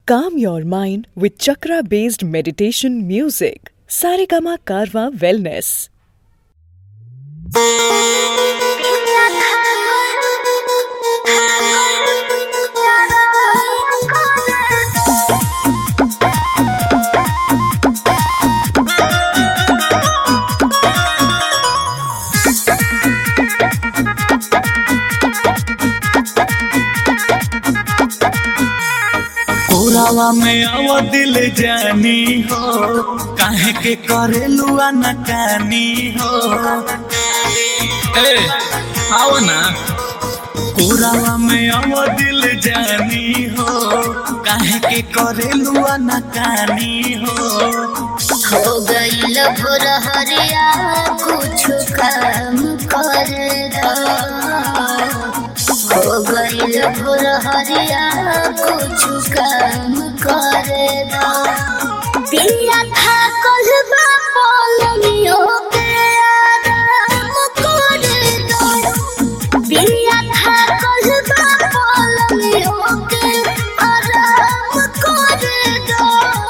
Calm your mind with chakra based meditation music. Saregama Karwa Wellness. कोरावा में आवा दिल जानी हो काहे के करेलू नकानी हो ए आओ ना कोरावा में आवा दिल जानी हो काहे के करेलू नकानी हो हो गईल भोर हरिया कुछ काम कर दो हो गईल भोर हरिया कुछ काम कर दो पिया था कलबा पलमियो के आराम कर दो पिया था कलबा पलमियो के आराम कर दो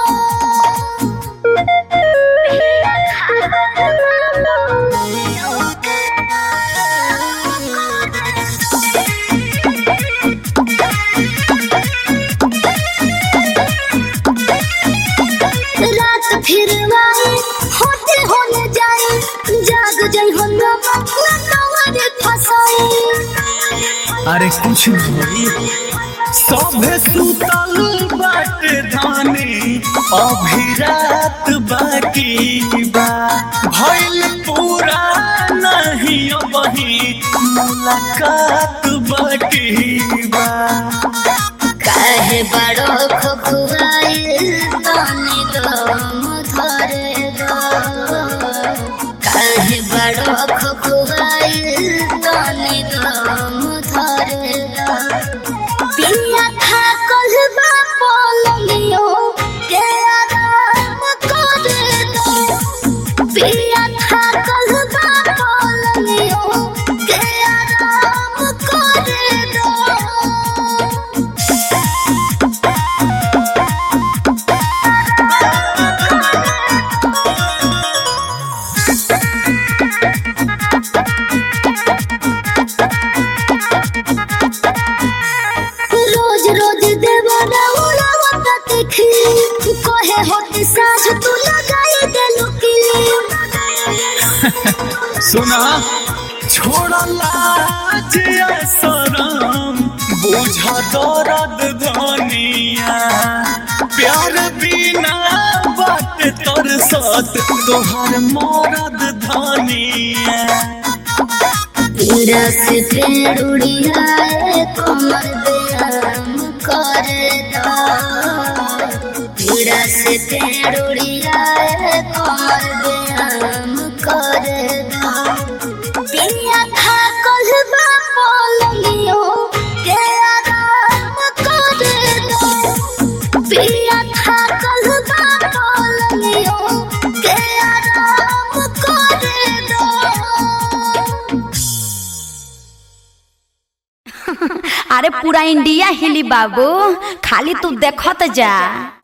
रात फिर आए होते होने जाए जाग जाई हो नवा फसाए अरे कुछ नहीं सभे सुतल बाटे धानी अभी रात बाकी बा भइल पूरा नहीं अबही मुलाकात बाकी बा काहे बड़ो खखुआए ताने दम धरे दो काहे बड़ो खखुआए ताने दम धरे दो पिया था कलबा पलमियो के आराम कर दो पिया था कलबा पलमियो के आराम कर दो रोज रोज देवरा उड़ावता देखी कहे होती साँझ तू लगाई दे लुकिली सुना छोड़ा लाज या शरम बुझा दर्द धनिया प्यार बिना बात तर सत तोहर मरद धनिया पीड़ा से पेड़ उड़ियाए कमर बेराम कर दो पीड़ा से पेड़ उड़ियाए कमर बेराम कर दो पिया था कलबा पलमियो के आराम कर दो पिया था कलबा पलमियो के आराम कर दो अरे पूरा इंडिया हिली बाबू खाली तू देखत जा